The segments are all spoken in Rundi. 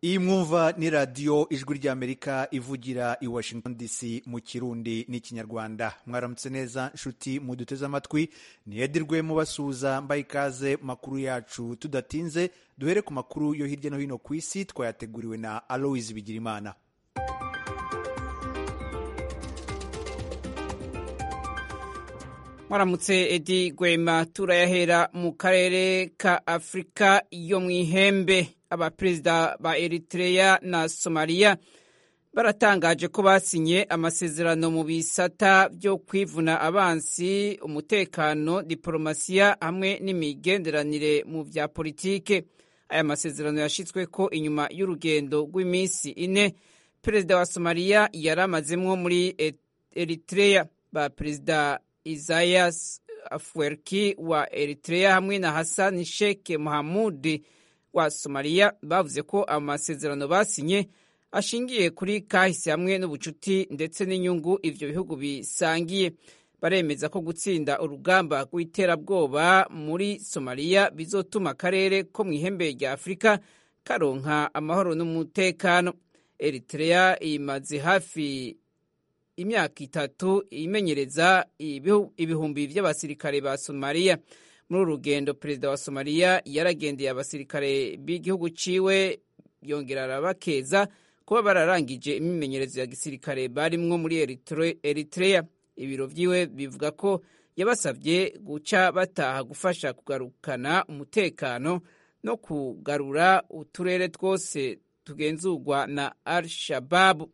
iyi mwumva ni radiyo ijwi ry'amerika ivugira i washington dc mu kirundi n'ikinyarwanda mwaramutse neza nshuti muduteze amatwi niyedirwe mubasuhuza mbaye ikaze makuru yacu tudatinze duhere ku makuru yo hirya no hino ku isi twayateguriwe na aloise bigirimana mwaramutse edi gwema turayahera mu karere ka afurika yo mu ihembe abaperezida ba eritrea na somaliya baratangaje ko basinye amasezerano mu bisata byo kwivuna abansi umutekano diporomasiya hamwe n'imigenderanire mu bya politike aya masezerano yashyizwe ko inyuma y'urugendo rw'iminsi ine perezida wa somaliya yari amazemwo muri eritrea ba perezida Isaias Afwerki wa Eritrea hamwe na Hassan Sheikh Mohamud wa Somalia bavuze ko amasezerano basinye ashingiye kuri kahise hamwe n'ubucuti ndetse n'inyungu ivyo bihugu bisangiye baremeza ko gutsinda urugamba rw'iterabwoba muri Somalia bizotuma akarere ko mu ihembe rya Afurika karonka amahoro n'umutekano Eritrea imaze hafi imyaka itatu imenyereza ibihumbi by'abasirikare ba somaliya muri uru rugendo perezida wa somaliya yaragendeye abasirikare b'igihugu ciwe yongera arabakeza kuba bararangije imimenyerezo ya gisirikare barimwo muri eritrea ibiro vyiwe bivuga ko yabasabye guca bataha gufasha kugarukana umutekano no kugarura uturere twose tugenzurwa na al shababu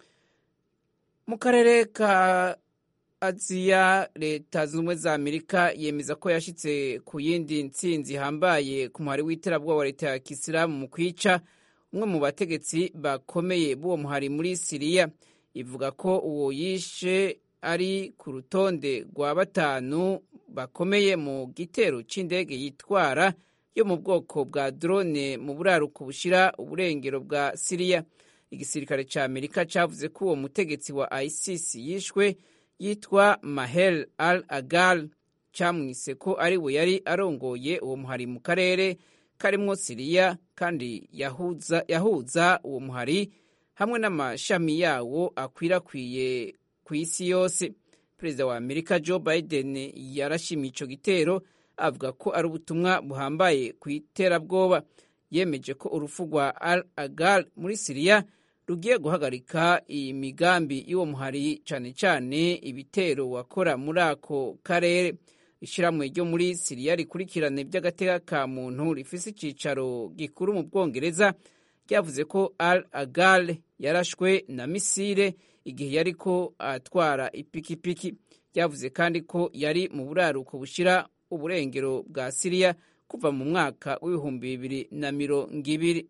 mu karere ka aziya leta zunze ubumwe za amerika yemeza ko yashyitse ku yindi ntsinzi ihambaye ku muhari w'iterabwoba wa leta ya kisilamu mu kwica umwe mu bategetsi bakomeye b'uwo muhari muri siriya ivuga ko uwo yishe ari ku rutonde rwa batanu bakomeye mu gitero cy'indege yitwara yo mu bwoko bwa drone mu buraruko bushyira uburengero bwa siriya igisirikare cya amerika cyavuze ko uwo mutegetsi wa isis yishwe yitwa mahel al agal cyamwise ko ari we yari arongoye uwo muhari mu karere karimwo siriya kandi yahuza, yahuza uwo muhari hamwe n'amashami yawo akwirakwiye ku isi yose perezida wa amerika joe biden yarashimye ico gitero avuga ko ari ubutumwa buhambaye ku iterabwoba yemeje ko urupfu rwa al agal muri siriya rugiye guhagarika iyi migambi y'uwo muhari cyane cyane ibitero wakora muri ako karere ishyirahamwe ryo muri siriya rikurikirana iby'agateka ka muntu rifise icyicaro gikuru mu bwongereza ryavuze ko al agal yarashwe na misile igihe yari ko atwara ipikipiki ryavuze kandi ko yari mu buraruko bushyira uburengero bwa siriya kuva mu mwaka w'ibihumbi bibiri na mirongo ibiri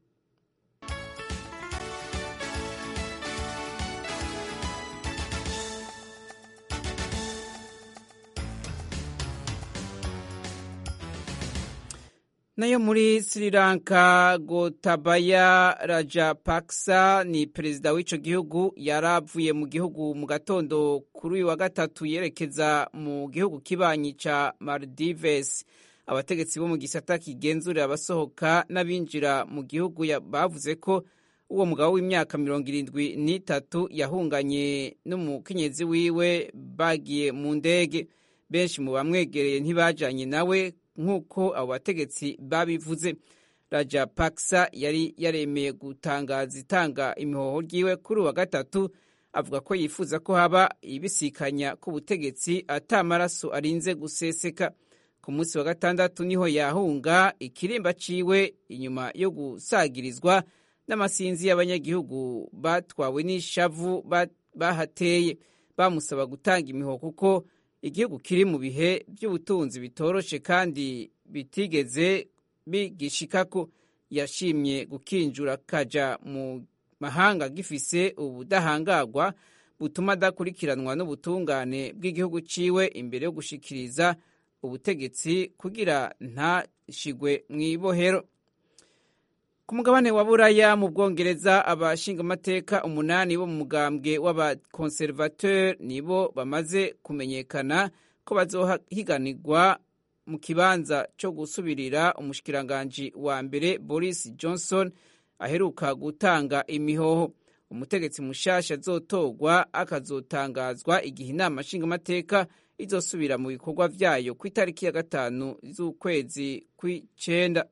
nayo muri sri lanka gotabaya rajapaksa ni perezida w'ico gihugu yari avuye mu gihugu mu gatondo kuri uyu wa gatatu yerekeza mu gihugu kibanyi ca maldives abategetsi bo mu gisata kigenzurira abasohoka n'abinjira mu gihugu bavuze ko uwo mugabo w'imyaka mirongo irindwi n'itatu yahunganye n'umukenyezi wiwe bagiye mu ndege benshi mu bamwegereye ntibajanye nawe nk'uko abo bategetsi babivuze raja paksa yari yaremeye gutangaza itanga imihoho ryiwe kuri uwa gatatu avuga ko yifuza ko haba ibisikanya k'ubutegetsi atamaraso arinze guseseka ku munsi wa gatandatu niho yahunga ikirimba ciwe inyuma yo gusagirizwa n'amasinzi y'abanyagihugu batwawe n'ishavu bahateye bamusaba gutanga imihoho kuko igihugu kiri mu bihe by'ubutunzi bitoroshe kandi bitigeze bigishikako yashimye gukinjura kaja mu mahanga gifise ubudahangagwa butuma adakurikiranwa n'ubutungane bw'igihugu ciwe imbere yo gushikiriza ubutegetsi kugira ntashigwe mu ibohero ku mugabane wa buraya mu bwongereza abashingamateka umunani bo mu mugambwe w'abakonservateur nibo bamaze kumenyekana ko bazohiganirwa mu kibanza cyo gusubirira umushikiranganji wa mbere boris johnson aheruka gutanga imihoho umutegetsi mushasha azotogwa akazotangazwa igihe inama nshingamateka izosubira mu bikorwa vyayo ku itariki ya gatanu z'ukwezi kw'icenda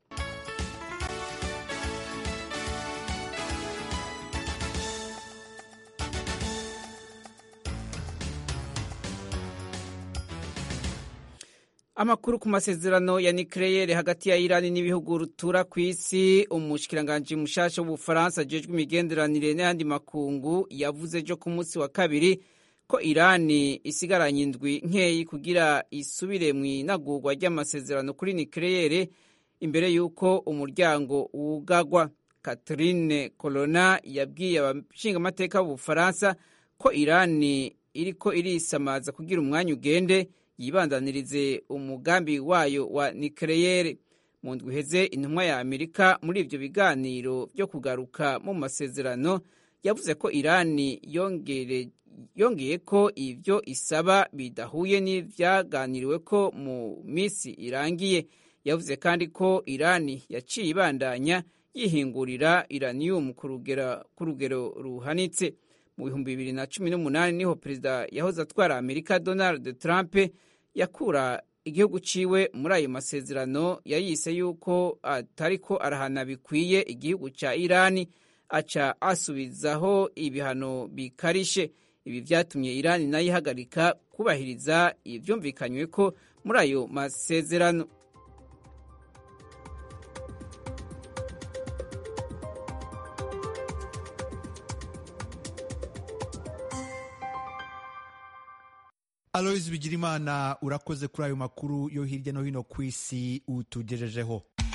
amakuru ku masezerano ya nikleyere hagati ya irani n'ibihugu rutura ku isi umushikiranganji mushasha w'ubufaransa ajejwe imigenderanire n'ayandi makungu yavuze ejo ku munsi wa kabiri ko irani isigaranye indwi nkeyi kugira isubire mu inagurwa ry'amasezerano kuri nikleyere imbere y'uko umuryango wugagwa catherine colonna yabwiye abashingamateka b'ubufaransa ko irani iriko irisamaza kugira umwanya ugende yibandanirize umugambi wayo wa nikeleyere mu ndwi iheze intumwa ya amerika muri ibyo biganiro byo kugaruka mu masezerano yavuze ko irani yongeye ko ibyo isaba bidahuye n'ibyaganiriwe ko mu minsi irangiye yavuze kandi ko irani yaciye ibandanya yihingurira iraniyumu ku rugero ruhanitse mu bihumbi bibiri na cumi n'umunani niho perezida yahoze atwara amerika donald trump yakura igihugu ciwe muri ayo masezerano yayise yuko atariko arahana bikwiye igihugu ca irani aca asubizaho ibihano bikarishe ibi vyatumye irani nayo ihagarika kubahiriza ivyumvikanywe ko muri ayo masezerano aloyizi bigirimana urakoze kuri ayo makuru yo hirya no hino ku isi utugejejeho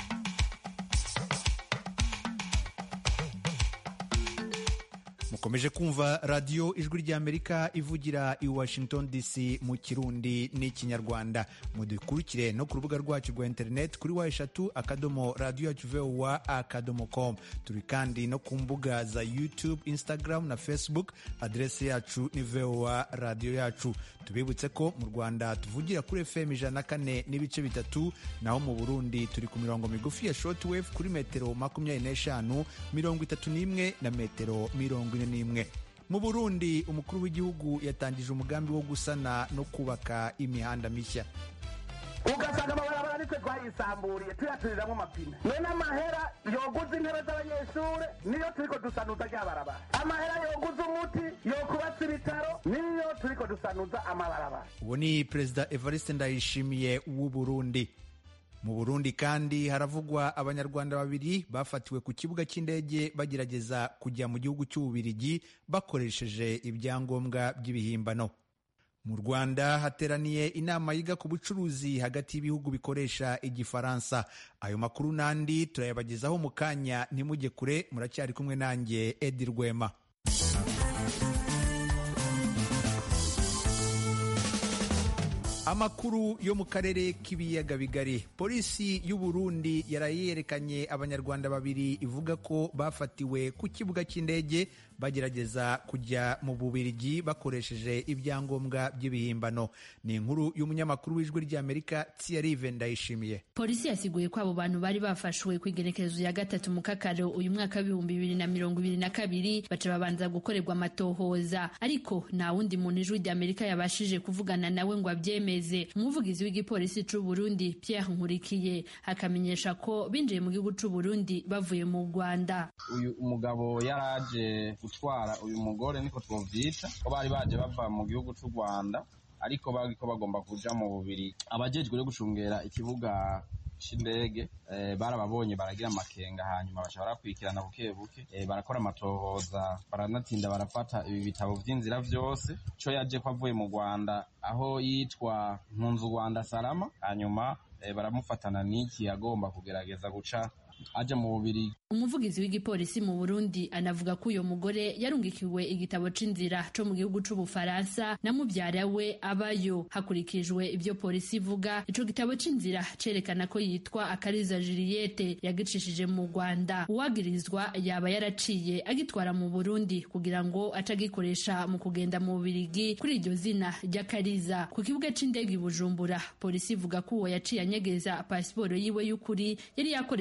mukomeje kumva radiyo ijwi ry'amerika ivugira i washington dc mu kirundi n'ikinyarwanda mudukurikire no ku rubuga rwacu rwa interineti kuri wa eshatu akadomo radiyo yacu vowa akadomo com turi kandi no ku mbuga za youtube instagram na facebook aderesi yacu ni vowa radiyo yacu tubibutse ko mu rwanda tuvugira kuri fm ijana na kane n'ibice bitatu naho mu burundi turi ku mirongo migufi ya shortwave kuri metero makumyabiri n'eshanu mirongo itatu n'imwe na metero mirongo ine n'imwe mu burundi umukuru w'igihugu yatangije umugambi wo gusana no kubaka imihanda mishya ugasanga amabarabara nitwe twayisamburiye tuyaturiramo amapine none amahera yoguza intebe z'abanyeshure niyo turiko dusanuza rya barabara amahera yoguza umuti yokubatsa ibitaro niyo turiko dusanuza amabarabara uwo ni perezida evariste ndayishimiye w'u burundi mu burundi kandi haravugwa abanyarwanda babiri bafatiwe ku kibuga cy'indege bagerageza kujya mu gihugu cy'ububirigi bakoresheje ibyangombwa by'ibihimbano mu rwanda hateraniye inama yiga ku bucuruzi hagati y'ibihugu bikoresha igifaransa ayo makuru n'andi turayabagezaho mu kanya ntimujye kure muracyari kumwe nanjye edi rwema amakuru yo mu karere k'ibiyaga bigari polisi y'u Burundi yarayerekanye abanyarwanda babiri ivuga ko bafatiwe ku kibuga cy'indege bagerageza kujya mu bubirigi bakoresheje ibyangombwa by'ibihimbano ni inkuru y'umunyamakuru w'ijwi ry'amerika Thierry ndayishimiye polisi yasiguye ko abo bantu bari bafashwe ku igenekerezo ya gatatu mu kakaro uyu mwaka w'ibihumbi bibiri na mirongo ibiri na kabiri baca babanza gukorerwa amatohoza ariko nta wundi muntu ijwi ry'amerika yabashije kuvugana nawe ngo abyemeze umuvugizi w'igipolisi c'u Burundi Pierre Nkurikiye akamenyesha ko binjiye mu gihugu c'u Burundi bavuye mu Rwanda uyu umugabo yaraje gutwara uyu mugore niko twovyita ko bari baje bava mu gihugu c'u Rwanda ariko bariko bagomba kuja mu bubiri abajejwe rero gucungera ikibuga c'indege eh, barababonye baragira amakenga hanyuma baca barakurikirana buke buke eh, barakora amatohoza baranatinda barafata ibi bitabo vy'inzira vyose co yaje ko avuye mu Rwanda aho yitwa Mpunzu Rwanda Salama hanyuma eh, baramufatana n'iki agomba kugerageza guca aja mu bubiri umuvugizi w'igipolisi mu Burundi anavuga ko uyo mugore yarungikiwe igitabo c'inzira co mu gihugu c'ubufaransa na muvyara we abayo hakurikijwe ibyo polisi ivuga ico gitabo c'inzira cerekana ko yitwa akariza Juliette yagicishije mu Rwanda uwagirizwa yaba yaraciye agitwara mu Burundi kugira ngo acagikoresha mu kugenda mu Bubirigi kuri iryo zina ry'akariza ku kibuga c'indege i Bujumbura polisi ivuga ko uwo yaciye anyegeza pasiporo yiwe y'ukuri yari yakoresheje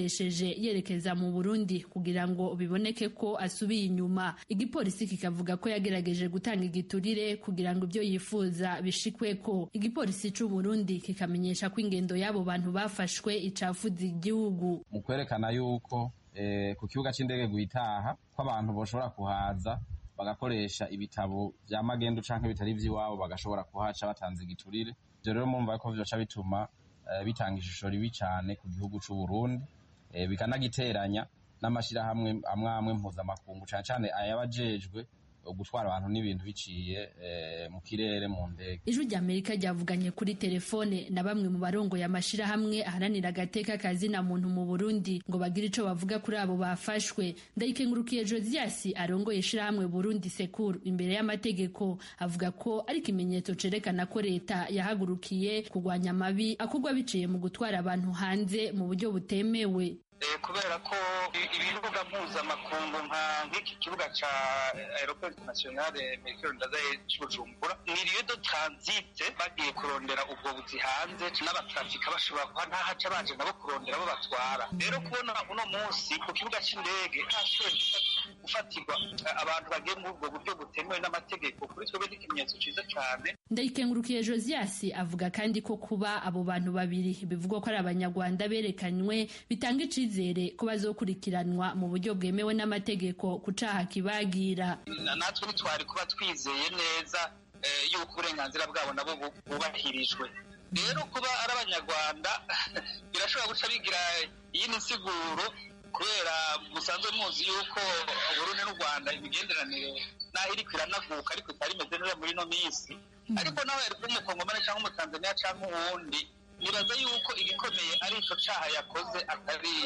yaje yerekeza mu burundi kugira ngo biboneke ko asubiye inyuma igipolisi kikavuga ko yagerageje gutanga igiturire kugira ngo ibyo yifuza bishikweko igipolisi c'u burundi kikamenyesha ko ingendo y'abo bantu bafashwe icafuza igihugu mu kwerekana yuko eh, ku kibuga c'indege guitaha ko abantu boshobora kuhaza bagakoresha ibitabo vya magendu canke bitari ivy'iwabo bagashobora kuhaca batanze igiturire ivyo rero mumva ko vyoca bituma eh, bitanga ishusho ribi cane ku gihugu c'u Burundi eh, bikanagiteranya n'amashirahamwe amwe amwe mpuzamakungu cane cane ayabajejwe gutwara abantu n'ibintu biciye eh, mu kirere mu ndege ijwi rya amerika ryavuganye kuri telefone na bamwe mu barongoye amashirahamwe aharanira agateka kazina muntu mu burundi ngo bagire ico bavuga kuri abo bafashwe ndayikengurukiye josias arongoye ishirahamwe burundi sekuru imbere y'amategeko avuga ko ari ikimenyetso cerekana ko leta yahagurukiye kurwanya amabi akorwa biciye mu gutwara abantu hanze mu buryo butemewe kubera ko ibibuga mpuzamakungu nka nk'iki kibuga ca aeroport internationale mercure ndadaye c'ubujumbura ni lieu de transit bagiye kurondera ubwo buzi hanze n'abatrafika bashobora kuba ntahaca baje nabo kurondera abo batwara rero kubona uno munsi ku kibuga c'indege hashoboye gufatirwa abantu bagiye muri ubwo buryo butemewe n'amategeko kuri twebwe ni ikimenyetso ciza cane ndayikengurukiye josias avuga kandi ko kuba abo bantu babiri bivugwa ko ari abanyarwanda berekanywe bitanga icizere ko bazokurikiranwa mu buryo bwemewe n'amategeko ku caha kibagira natwe ntitwari kuba twizeye neza yuko uburenganzira bwabo nabo bubahirijwe rero kuba ari abanyarwanda birashobora guca bigira iyindi nsiguro kubera musanzwe muzi yuko uburundi n'u rwanda imigenderanire naho iriko iranavuka ariko itari imeze neza muri ino minsi ariko nawe yari kuba umukongomani cyangwa umutanzaniya cyangwa uwundi nibaza yuko igikomeye ari ico caha yakoze atari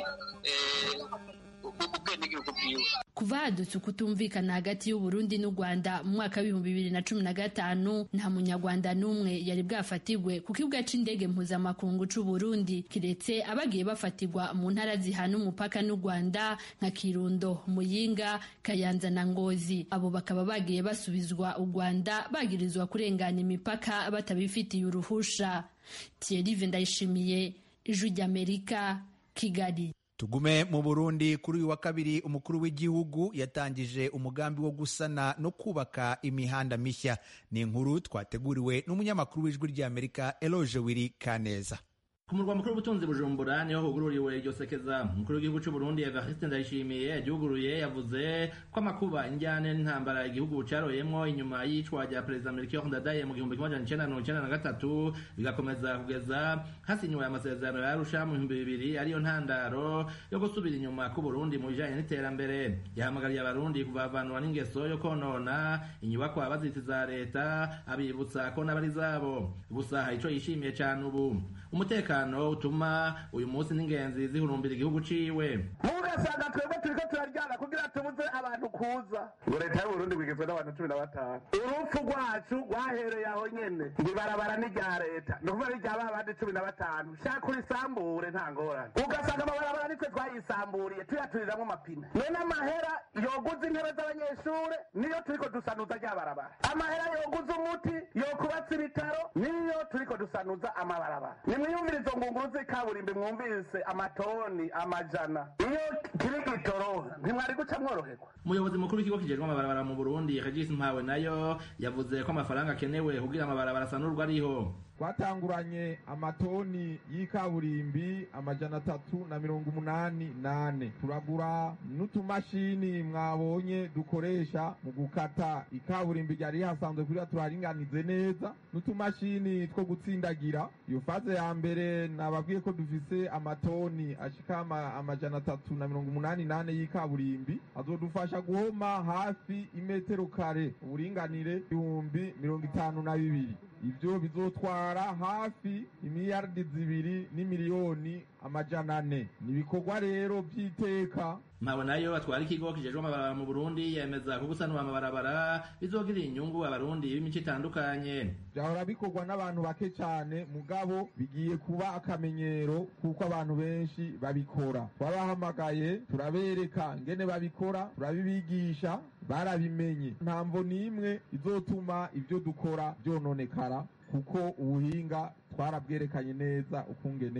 ubwenegihugu bwiwe kuva hadutse ukutumvikana hagati y'uburundi n'u rwanda mu mwaka w'ibihumbi bibiri na cumi na gatanu nta munyarwanda n'umwe yari bwafatirwe ku kibuga c'indege mpuzamakungu c'uburundi kiretse abagiye bafatirwa mu ntara zihana umupaka n'u rwanda nka kirundo muyinga kayanza na ngozi abo bakaba bagiye basubizwa u rwanda bagirizwa kurengana imipaka batabifitiye uruhusha thierry ndayishimiye ijwi ry'amerika kigali tugume mu burundi kuri uyu wa kabiri umukuru w'igihugu yatangije umugambi wo gusana no kubaka imihanda mishya ni inkuru twateguriwe n'umunyamakuru w'ijwi ry'amerika eloge wiri kaneza ku murwa mukuru w'ubutunzi bujumbura niho hugururiwe iryo sekeza umukuru w'igihugu cy'u Burundi Evariste Ndayishimiye yagihuguruye yavuze ko amakuba injyane n'intambara igihugu caroyemwo inyuma y'icwa rya perezida Melchior Ndadaye mu gihumbi kimwe icenda mirongo icenda na gatatu bigakomeza kugeza hasinywe amasezerano ya Arusha mu bihumbi bibiri ariyo ntandaro yo gusubira inyuma ku Burundi mu bijanye n'iterambere yahamagariye abarundi kuvavanwa n'ingeso yo konona inyubakwa bazitiza leta abibutsa ko n'abari zabo gusa ico yishimiye cane ubu umutekano utuma uyu munsi n'ingenzi zihurumbira igihugu ciwe mugasanga twebwe turiko turaryana kugira tubuze abantu kuza ngo leta y'uburundi bwigizwe n'abantu cumi na batanu urupfu rwacu rwahereye aho nyene ngo ibarabara ni rya leta ni ukuvuga ni rya ba bandi cumi na batanu shaka urisambure nta ngorane ugasanga amabarabara nitwe twayisamburiye tuyaturiramwo amapine none amahera yoguza intebe z'abanyeshure niyo turiko dusanuza rya barabara amahera yoguza umuti yokubatsa ibitaro niyo turiko dusanuza amabarabara nimwiyumvire izo ngunguru z'ikaburimbi mwumvise amatoni amajana iyo kiri gitoro ntimwari guca mworoherwa umuyobozi mukuru w'ikigo kijejwe amabarabara mu burundi regis mpawe nayo yavuze ko amafaranga akenewe kugira amabarabara asanurwa ariho twatanguranye amatoni y'ikaburimbi amajana atatu na mirongo umunani nane turagura n'utumashini mwabonye dukoresha mu gukata ikaburimbi ryari hasanzwe kugira turaringanize neza n'utumashini two gutsindagira iyo faze ya mbere nababwiye ko dufise amatoni ashika amajana atatu na mirongo umunani nane y'ikaburimbi azodufasha guhoma hafi imetero kare uburinganire ibihumbi mirongo itanu na bibiri ivyo bizotwara hafi imiliyaridi zibiri n'imiliyoni amajana ane ni ibikorwa rero vy'iteka mpawe nayo atwara ikigo kijejwe amabarabara mu burundi yemeza ko gusanura amabarabara bizogirira inyungu abarundi b'imico itandukanye vyahora bikorwa n'abantu bake cane mugabo bigiye kuba akamenyero kuko abantu benshi babikora twabahamagaye turabereka ngene babikora turabibigisha barabimenye ntamvo n'imwe izotuma ivyo dukora vyononekara kuko ubuhinga twarabwerekanye neza ukungene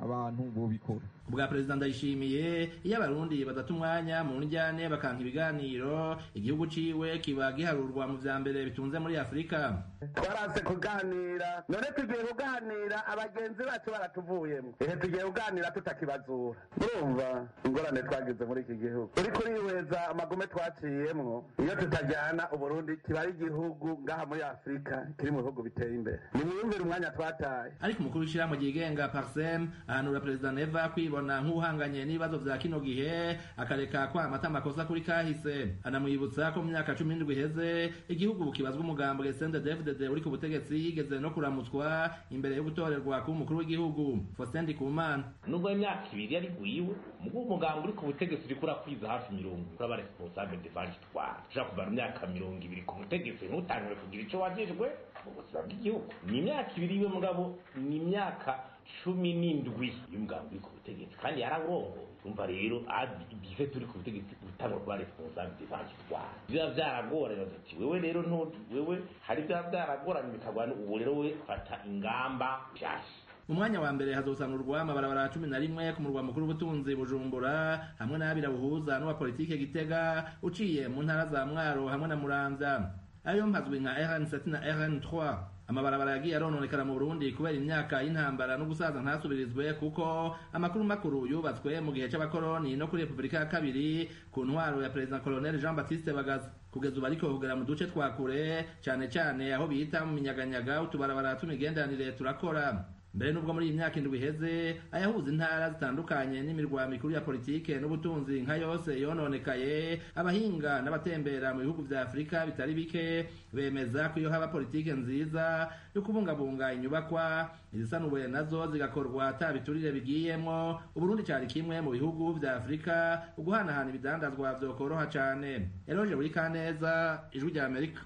abantu bobikora ubwa perezida ndayishimiye iyo abarundi badata umwanya mu njyane bakanka ibiganiro igihugu ciwe kiba giharurwa mu vya mbere bitunze muri afurika twarase kuganira none tugiye kuganira abagenzi bacu baratuvuyemo ehe tugiye kuganira tutakibazura urumva ingorane twagize muri iki gihugu uri kurihweza amagume twaciyemwo iyo tutajyana uburundi kiba ari igihugu ngaha muri afurika kiri mu bihugu biteye imbere nimwiyumvire umwanya twataye ariko umukuru w'ishyirahamwe ryigenga parsem ahanura perezida neva kwibona nk'uhanganye n'ibibazo vya kino gihe akareka kwamata amakosa kuri kahise anamwibutsa ko mu myaka cumi n'indwi iheze igihugu kibazwa umugambwe sndefdd uri ku butegetsi yigeze no kuramutswa imbere yo gutorerwa kuba umukuru w'igihugu faustin ndikumana nubwo imyaka ibiri yari gwiwe mugo umugambwe uri ku butegetsi uriko urakwiza hafi mirongo uraba responsable de vanitware ushobora kumara imyaka mirongo ibiri ku butegetsi ntutangire kugira ico wajejwe mu buzima bw'igihugu ni imyaka ibiri iwe mugabo ni imyaka cumi n'indwi y'umugambi uri ku butegetsi kandi yarawurongoye umva rero ibihe turi ku butegetsi gutanga kuba responsable de vanitware biba vyaragoranye ati wewe rero ntuti wewe hari vyaba vyaragoranye bikagwana ubu rero we fata ingamba nshasha mu mwanya wa mbere hazosanurwa amabarabara cumi na rimwe ku murwa mukuru w'ubutunzi bujumbura hamwe n'abira buhuza n'uwa politike gitega uciye mu ntara za mwaro hamwe na muramvya ayo mpazwi nka rn7 na rn3 amabarabara yagiye arononekara mu burundi kubera imyaka y'intambara no gusaza ntasubirizwe kuko amakuru makuru yubatswe mu gihe c'abakoroni no kuri repubulika ya kabiri ku ntwaro ya perezida colonel jean baptiste bagaza kugeza ubu ariko kugera mu duce twa kure cane cane aho bita mu minyaganyaga utubarabara tw'imigenderanire turakora mbere n'ubwo muri iyi myaka indwi iheze ayahuza intara zitandukanye n'imirwa mikuru ya politike n'ubutunzi nka yose yononekaye abahinga n'abatembera mu bihugu vya afurika bitari bike bemeza ko iyo haba politike nziza yo kubungabunga inyubakwa izisanuwe nazo zigakorwa ata biturire bigiyemwo uburundi cari kimwe mu bihugu vya afurika uguhanahana ibidandazwa vyokoroha cane eroje buri kaneza ijwi rya amerika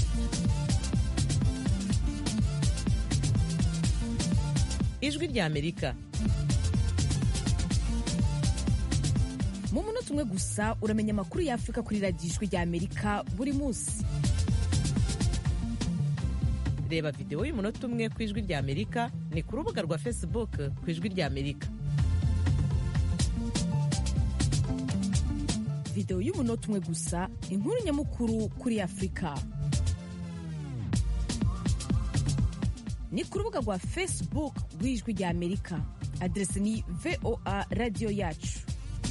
ijwi rya amerika mu munota umwe gusa uramenya amakuru ya afurika kuri radiyo ijwi rya amerika buri munsi reba videwo y'umunota umwe ku ijwi rya amerika ni ku rubuga rwa facebook ku ijwi rya amerika videwo y'umunota umwe gusa inkuru nyamukuru kuri afurika ni ku rubuga rwa facebook rw'ijwi rya amerika aderesi ni voa radiyo yacu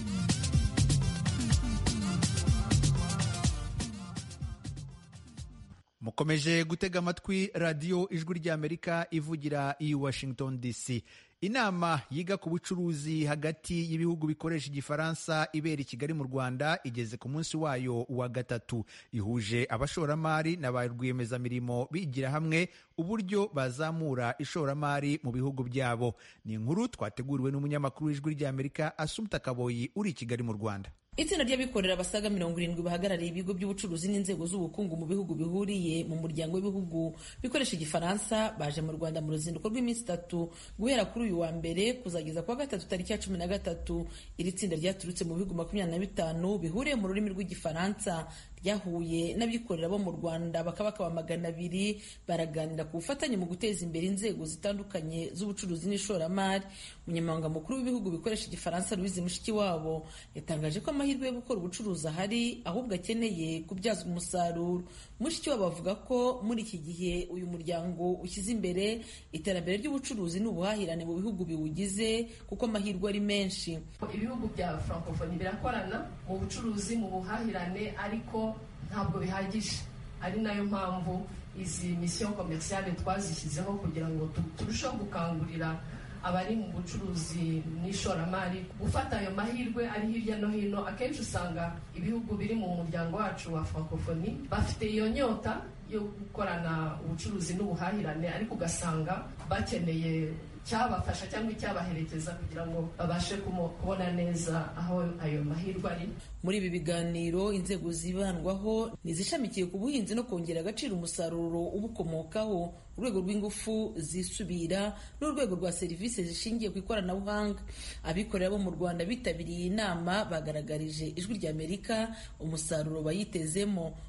mukomeje gutega amatwi radiyo ijwi ry'amerika ivugira i washington dc inama yiga ku bucuruzi hagati y'ibihugu bikoresha igifaransa ibera i kigali mu rwanda igeze ku munsi wayo wa gatatu ihuje abashoramari na ba rwiyemezamirimo bigira hamwe uburyo bazamura ishoramari mu bihugu byabo ni inkuru twateguriwe n'umunyamakuru w'ijwi ry'amerika asumta kaboyi uri i kigali mu rwanda itsinda ry'abikorera basaga mirongo irindwi bahagarariye ibigo by'ubucuruzi n'inzego z'ubukungu mu bihugu bihuriye mu muryango w'ibihugu bikoresha igifaransa baje mu rwanda mu ruzinduko rw'iminsi itatu guhera kuri uyu wa mbere kuzageza kuwa gatatu tariki ya cumi na gatatu iri tsinda ryaturutse mu bihugu makumyabiri na bitanu bihuriye mu rurimi rw'igifaransa ryahuye n'abikorera bo mu rwanda bakaba bakaba magana abiri baraganira ku bufatanye mu guteza imbere inzego zitandukanye z'ubucuruzi n'ishoramari umunyamabanga mukuru w'ibihugu bikoresha igifaransa louise mushikiwabo yatangaje ko amahirwe yo gukora ubucuruzi ahari ahubwo akeneye kubyazwa umusaruro mushikiwabo avuga ko muri iki gihe uyu muryango ushyize imbere iterambere ry'ubucuruzi n'ubuhahirane mu bihugu biwugize kuko amahirwe ari menshi ibihugu bya francophonie birakorana mu bucuruzi mu buhahirane ariko ntabwo bihagije ari nayo mpamvu izi misiyo komerisiyale twazishyizeho kugira ngo turusheho gukangurira abari mu bucuruzi n'ishoramari gufata ayo mahirwe ari hirya no hino akenshi usanga ibihugu biri mu muryango wacu wa francophonie bafite iyo nyota yo gukorana ubucuruzi n'ubuhahirane ariko ugasanga bakeneye cyabafasha cyangwa icyabaherekeza kugira ngo babashe kubona neza aho ayo mahirwe ari muri ibi biganiro inzego zibandwaho ni izishamikiye ku buhinzi no kongera agaciro umusaruro ubukomokaho urwego rw'ingufu zisubira n'urwego rwa serivisi zishingiye ku ikoranabuhanga abikorera bo mu rwanda bitabiriye iyi nama bagaragarije ijwi ry'amerika umusaruro bayitezemo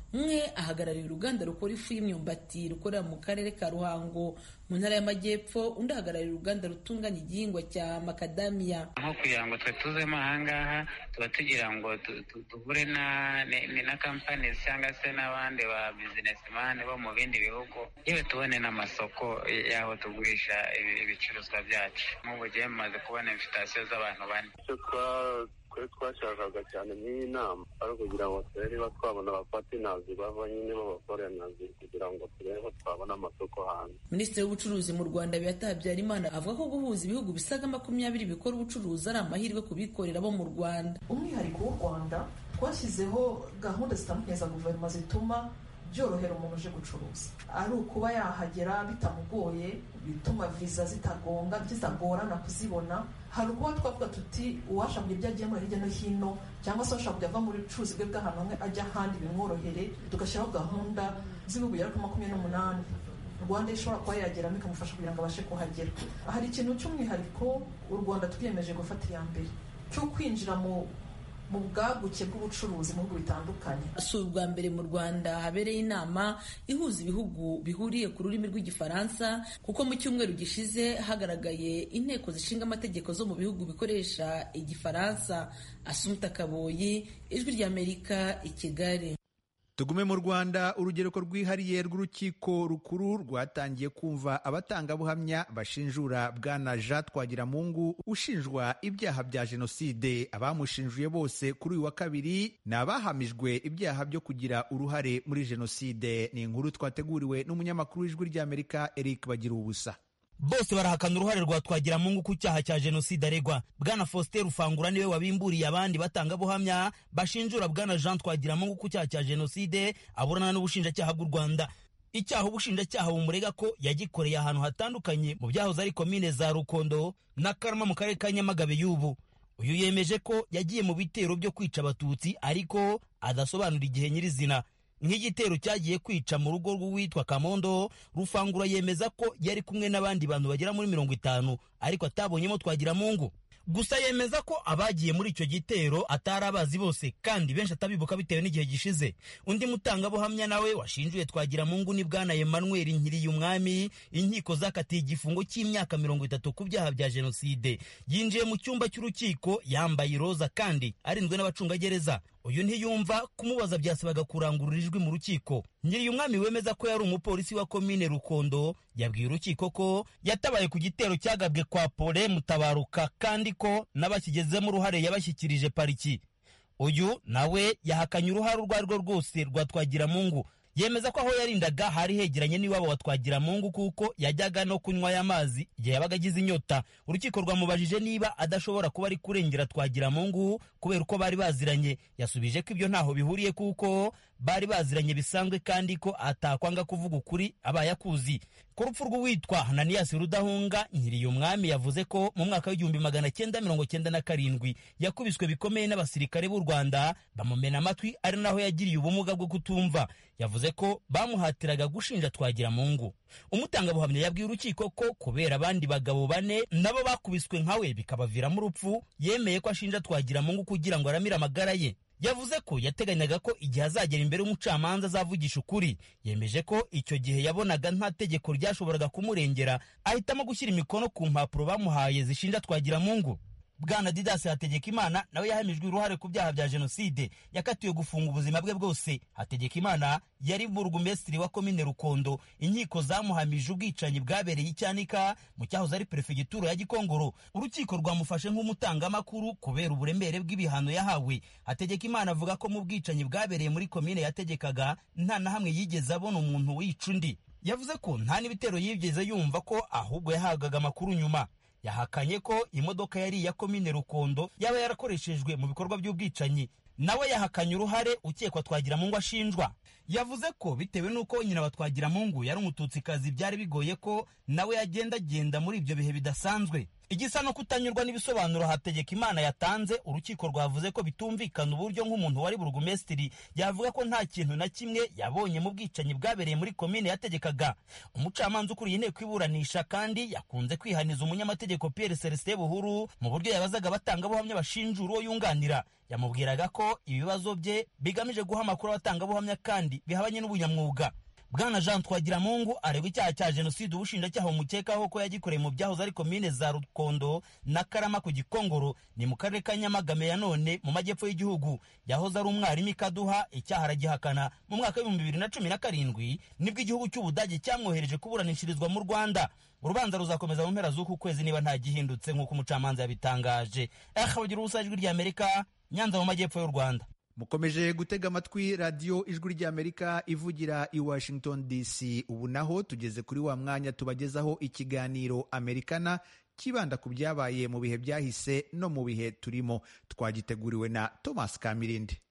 umwe ahagarariye uruganda rukora ifu y'imyumbati rukorera mu karere ka ruhango mu ntara y'amajyepfo undi ahagarariye uruganda rutunganya igihingwa cya makadamiya nko kugira ngo twe tuzemo ahangaha tuba tugira ngo duhure na kampani cyangwa se n'abandi ba bizinesimani bo mu bindi bihugu yewe tubone n'amasoko y'aho tugurisha ibicuruzwa byacu nk'ubu gihe mumaze kubona invitasiyo z'abantu bane twe twashakaga cyane nk'iyi nama ari ukugira ngo turebe niba twabona abapatinazi bava nyine b'abakoranazi kugira ngo turebe ko twabona amasoko hanze minisitiri w'ubucuruzi mu rwanda beata habyarimana avuga ko guhuza ibihugu bisaga makumyabiri bikora ubucuruzi ari amahirwe ku bikorera bo mu rwanda umwihariko w'u rwanda twashyizeho gahunda zitandukanye za guverinoma zituma byorohera umuntu uje gucuruza ari ukuba yahagera bitamugoye bituma viza zitagonga zitagorana kuzibona hari ukuba twavuga tuti uwashaka kujya ibyo agiye hirya no hino cyangwa se washaka kujya ava muri bucuruzi bwe bw'ahantu hamwe ajya ahandi bimworohere tugashyiraho gahunda z'ibihugu bigera kuri makumyabiri n'umunani rwanda ishobora kuba yageramo ikamufasha kugira ngo abashe kuhagera hari ikintu cy'umwihariko u rwanda twiyemeje gufata iya mbere cyo kwinjira mu mu bwaguke bw'ubucuruzi mu bihugu bitandukanye si ubwa mbere mu rwanda habereye inama ihuza ibihugu bihuriye ku rurimi rw'igifaransa kuko mu cyumweru gishize hagaragaye inteko zishinga amategeko zo mu bihugu bikoresha igifaransa asumta kaboyi ijwi ry'amerika i kigali tugume mu rwanda urugereko rwihariye rw'urukiko rukuru rwatangiye kumva abatangabuhamya bashinjura bwana jean twagiramungu ushinjwa ibyaha bya jenoside abamushinjuye bose kuri uyu wa kabiri ni abahamijwe ibyaha byo kugira uruhare muri jenoside ni inkuru twateguriwe n'umunyamakuru w'ijwi ry'amerika eric bagira ubusa bose barahakana uruhare rwa twagiramungu ku cyaha cya jenoside aregwa bwana faustin rufangura niwe wabimburiye abandi batangabuhamya bashinjura bwana jean twagiramungu ku cyaha cya jenoside aburana n'ubushinjacyaha bw'u rwanda icyaha ubushinjacyaha bumurega ko yagikoreye ahantu hatandukanye mu byahoze ari komine za rukondo na karama mu karere ka nyamagabe y'ubu uyu yemeje ko yagiye mu bitero byo kwica abatutsi ariko adasobanura igihe nyirizina nk'igitero cyagiye kwica mu rugo rw'uwitwa kamondo rufangura yemeza ko yari kumwe n'abandi bantu bagera muri mirongo itanu ariko atabonyemo twagiramungu gusa yemeza ko abagiye muri icyo gitero atari abazi bose kandi benshi atabibuka bitewe n'igihe gishize undi mutangabuhamya nawe washinjuye twagiramungu ni bwana emmanuel nkiriyumwami inkiko zakatiye igifungo cy'imyaka mirongo itatu ku byaha bya jenoside yinjiye mu cyumba cy'urukiko yambaye iroza kandi arinzwe n'abacungagereza uyu ntiyumva kumubaza byasabaga kurangurura ijwi mu rukiko nyiri umwami wemeza ko yari umupolisi wa komine rukondo yabwiye urukiko ko yatabaye ku gitero cyagabwe kwa pole mutabaruka kandi ko n'abakigezemo uruhare yabashyikirije pariki uyu nawe yahakanye uruhare urwo ari rwo rwose rwa twagiramungu yemeza ko aho yarindaga hari hegeranye n'iwabo wa twagiramungu kuko yajyaga no kunywa aya mazi igihe yabaga agize inyota urukiko rwamubajije niba adashobora kuba ari kurengera twagiramungu kubera uko bari baziranye yasubije ko ibyo ntaho bihuriye kuko bari baziranye bisanzwe kandi ko atakwanga kuvuga ukuri abaye akuzi ku rupfu rw'uwitwa hananiyasi rudahunga nkiriye umwami yavuze ko mu mwaka w'igihumbi magana cyenda mirongo cyenda na karindwi yakubiswe bikomeye n'abasirikare b'u rwanda bamumena amatwi ari naho yagiriye ubumuga bwo kutumva yavuze ko bamuhatiraga gushinja twagiramungu umutangabuhamya yabwiye urukiko ko kubera abandi bagabo bane nabo bakubiswe nkawe bikabaviramo urupfu yemeye ko ashinja twagiramungu kugira ngo aramire amagara ye yavuze ko yateganyaga ko igihe azagera imbere y'umucamanza azavugisha ukuri yemeje ko icyo gihe yabonaga nta tegeko ryashoboraga kumurengera ahitamo gushyira imikono ku mpapuro bamuhaye zishinja twagiramungu bwana didasi hategekimana nawe yahamijwe uruhare ku byaha bya jenoside yakatiwe gufunga ubuzima bwe bwose hategekimana yari burugumesitiri wa komine rukondo inkiko zamuhamije ubwicanyi bwabereye icyanika mu cyahoze ari perefegitura ya gikongoro urukiko rwamufashe nk'umutangamakuru kubera uburemere bw'ibihano yahawe hategekimana avuga ko mu bwicanyi bwabereye muri komine yategekaga nta na hamwe yigeze abona umuntu wica undi yavuze ko nta n'ibitero yigeze yumva ko ahubwo yahabwaga amakuru nyuma yahakanye ko imodoka yari iya komine rukondo yaba yarakoreshejwe mu bikorwa by'ubwicanyi nawe yahakanye uruhare ukekwa twagiramungu ashinjwa yavuze ko bitewe n'uko nyina wa twagiramungu yari umututsikazi byari bigoye ko nawe yagendagenda muri ibyo bihe bidasanzwe igisa no kutanyurwa n'ibisobanuro hategeka imana yatanze urukiko rwavuze ko bitumvikana uburyo nk'umuntu wari burugumesitiri yavuga ko nta kintu na kimwe yabonye mu bwicanyi bwabereye muri komine yategekaga umucamanza ukuriye inteko iburanisha kandi yakunze kwihaniza umunyamategeko pierre celestin buhuru mu buryo yabazaga abatangabuhamya bashinjura uwo yunganira yamubwiraga ko ibibazo bye bigamije guha amakuru abatangabuhamya kandi n'ibindi bihabanye n'ubunyamwuga bwana jean twagiramungu aregwa icyaha cya jenoside ubushinjacyaha bumukekaho ko yagikoreye mu byahoze ari komine za rukondo na karama ku gikongoro ni mu karere ka nyamagame ya none mu majyepfo y'igihugu yahoze ari umwarimu ikaduha icyaha aragihakana mu mwaka w'ibihumbi bibiri na cumi na karindwi nibwo igihugu cy'ubudage cyamwohereje kuburanishirizwa mu rwanda urubanza ruzakomeza mu mpera z'uku kwezi niba nta gihindutse nk'uko umucamanza yabitangaje aha bagira ubusa ijwi ry'amerika nyanza mu majyepfo y'u rwanda mukomeje gutega amatwi radiyo ijwi ry'amerika ivugira i washington dc ubu naho tugeze kuri wa mwanya tubagezaho ikiganiro amerikana kibanda ku byabaye mu bihe byahise no mu bihe turimo twagiteguriwe na thomas kamirindi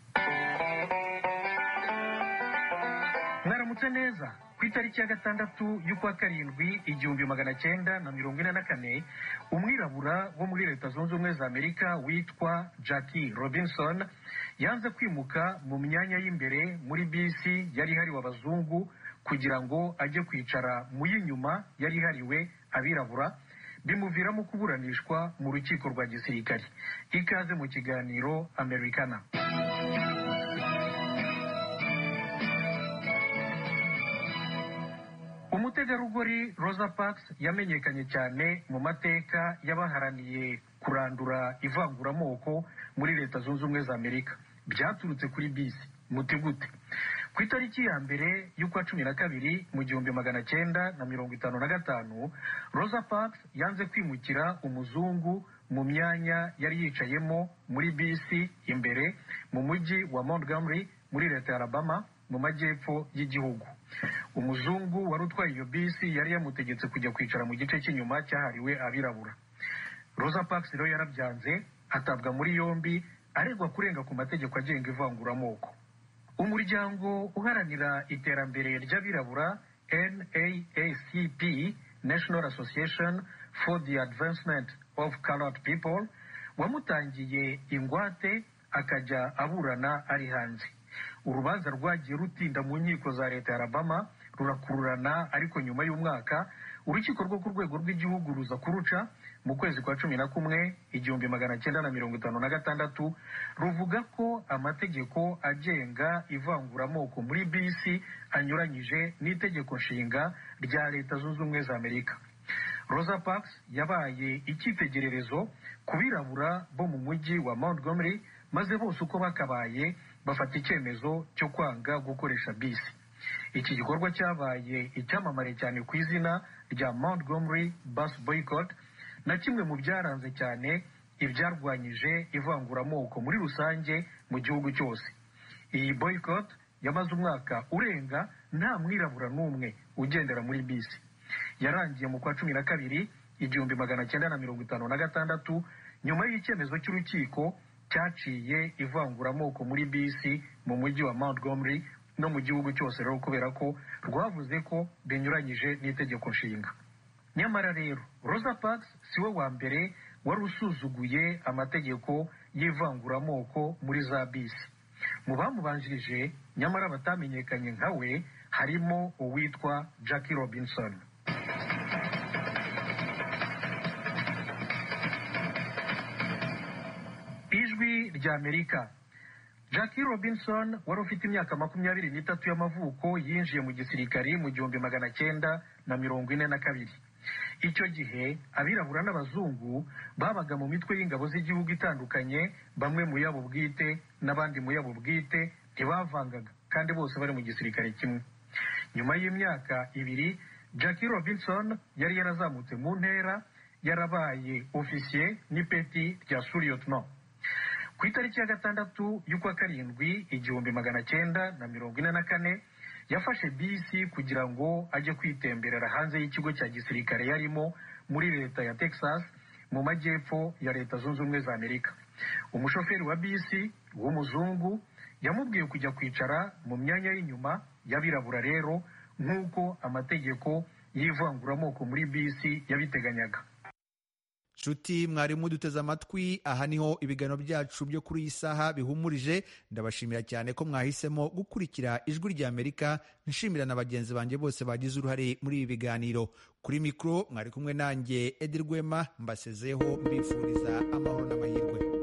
mwaramutse neza ku itariki ya gatandatu y'ukwa karindwi igihumbi magana cyenda na mirongo ine na kane umwirabura wo muri leta zunze ubumwe za amerika witwa jackie robinson yanze kwimuka mu myanya y'imbere muri bisi yari ihariwe abazungu kugira ngo ajye kwicara mu y'inyuma yari ihariwe abirabura bimuviramo kuburanishwa mu rukiko rwa gisirikare ikaze mu kiganiro americana umutegarugori rosa parks yamenyekanye cyane mu mateka y'abaharaniye kurandura ivanguramoko muri leta zunze ubumwe za amerika byaturutse kuri bisi muti gute ku itariki ya mbere y'ukwa cumi na kabiri mu gihumbi magana cyenda na mirongo itanu na gatanu rosa parks yanze kwimukira umuzungu mu myanya yari yicayemo muri bisi imbere mu mujyi wa montgomery muri leta ya alabama mu majyepfo y'igihugu umuzungu wari utwaye iyo bisi yari yamutegetse kujya kwicara mu gice cy'inyuma cyahariwe abirabura rosa parks rero yarabyanze atabwa muri yombi aregwa kurenga ku mategeko agenga ivanguramoko umuryango uharanira iterambere ry'abirabura naacp national association for the advancement of colored people wamutangiye ingwate akajya aburana ari hanze urubanza rwagiye rutinda mu nkiko za leta ya alabama rurakururana ariko nyuma y'umwaka urukiko rwo ku rwego rw'igihugu ruza kuruca mu kwezi kwa cumi na kumwe igihumbi magana cyenda na mirongo itanu na gatandatu ruvuga ko amategeko agenga ivanguramoko muri bisi anyuranyije n'itegeko nshinga rya leta zunze ubumwe za amerika rosa parks yabaye icyitegererezo ku birabura bo mu mujyi wa montgomery maze bose uko bakabaye bafata icyemezo cyo kwanga gukoresha bisi iki gikorwa cyabaye icyamamare cyane ku izina rya montgomery bus boycott na kimwe mu byaranze cyane ibyarwanyije ivanguramoko muri rusange mu gihugu cyose iyi boycott yamaze umwaka urenga nta mwirabura n'umwe ugendera muri bisi yarangiye mu kwa cumi na kabiri igihumbi magana cyenda na mirongo itanu na gatandatu nyuma y'icyemezo cy'urukiko cyaciye ivanguramoko muri bisi mu mujyi wa montgomery no mu gihugu cyose rero kubera ko rwavuze ko binyuranyije n'itegeko nshinga nyamara rero rosa parks siwe wa mbere wari usuzuguye amategeko y'ivanguramoko muri za bisi mu bamubanjirije nyamara batamenyekanye nka we harimo uwitwa jackie robinson ijwi rya amerika jackie robinson wari ufite imyaka makumyabiri n'itatu y'amavuko yinjiye mu gisirikari mu gihumbi magana cyenda na mirongo ine na kabiri icyo gihe abirabura n'abazungu babaga mu mitwe y'ingabo z'igihugu itandukanye bamwe mu yabo bwite n'abandi mu yabo bwite ntibavangaga kandi bose bari mu gisirikare kimwe nyuma y'imyaka ibiri jackie robinson yari yarazamutse mu ntera yarabaye ofisiye n'ipeti rya suriyotno ku itariki ya gatandatu y'ukwa karindwi igihumbi magana cyenda na mirongo ine na kane yafashe bisi kugira ngo ajye kwitemberera hanze y'ikigo cya gisirikare yarimo muri leta ya texas mu majyepfo ya leta zunze ubumwe za amerika umushoferi wa bisi w'umuzungu yamubwiye kujya kwicara mu myanya y'inyuma y'abirabura rero nk'uko amategeko y'ivanguramoko muri bisi yabiteganyaga nshuti mwarimu duteze amatwi aha niho ibiganiro byacu byo kuri iyi saha bihumurije ndabashimira cyane ko mwahisemo gukurikira ijwi rya amerika nshimira na bagenzi banjye bose bagize uruhare muri ibi biganiro kuri mikoro mwari kumwe nanjye edi rwema mbasezeho mbifuriza amahoro n'amahirwe